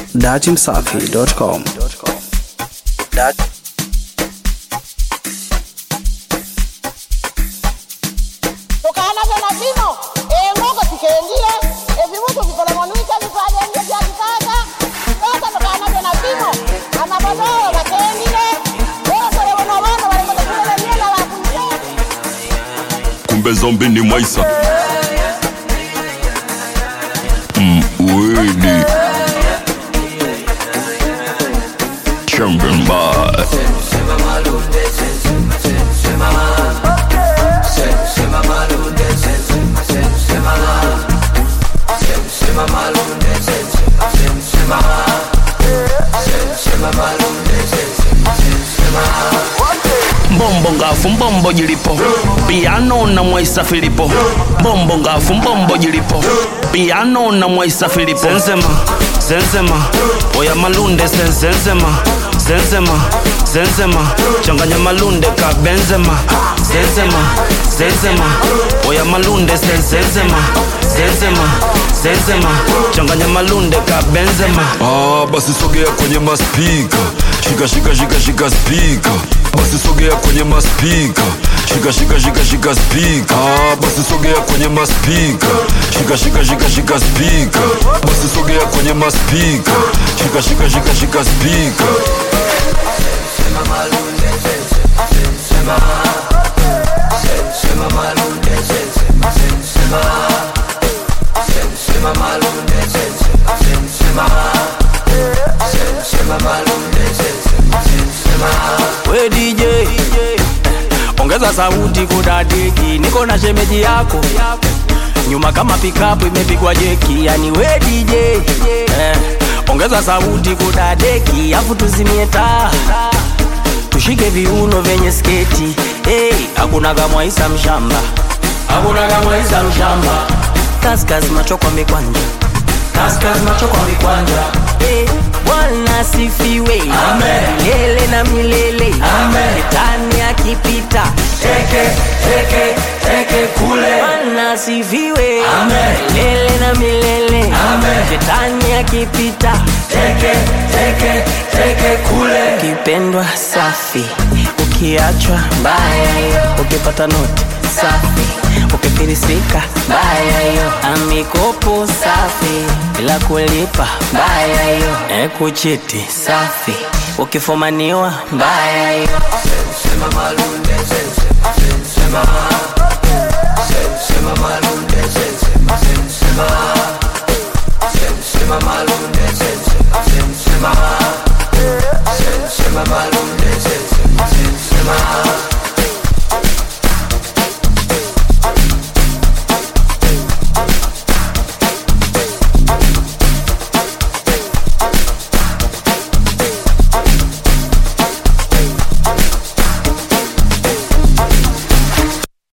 datimsafi.com. tukaanavyo na vino eng'oko tikendile evivutu vikolomonuike vifajenje vya kisasa sasa tukaanavyo na vino anavodoo vakendile wesolevono vano valikotokulelemiela vakuise kumbe zombi ni mwaisa mwili Chamberlain mbombo ngafu mbombo jilipo piano na mwaisa filipo mbombo ngafu mbombo jilipo piano na mwaisa filipo zenzema zenzema oya malunde zenzema zenzema zenzema changanya malunde ka benzema zenzema zenzema oya malunde zenzema zenzema zenzema changanya malunde ka benzema Ah, basi sogea kwenye maspika shika shika shika shika spika basi sogea kwenye maspika shika shika shika shika spika ah, basi sogea kwenye maspika shika shika shika shika spika basi sogea kwenye maspika shika shika shika shika spika we DJ ongeza sauti kudadeki, niko na shemeji yako nyuma kama pikapu imepigwa jeki, yani we DJ eh, ongeza sauti kudadeki, afu tuzimie taa tushike viuno vyenye sketi hey, hakuna kamwaisa mshamba, hakuna kamwaisa mshamba, kaskas macho kwa mikwanja kaskas macho kwa mikwanja Eh, Bwana sifiwe milele na milele Shetani akipita teke teke teke kule Bwana sifiwe milele na milele Shetani akipita teke teke teke kule Ukipendwa safi ukiachwa mbaya ukipata noti safi ukifirisika mbaya hiyo amikopo safi bila kulipa mbaya hiyo ekuchiti safi ukifumaniwa mbaya hiyo Sema malunde, sema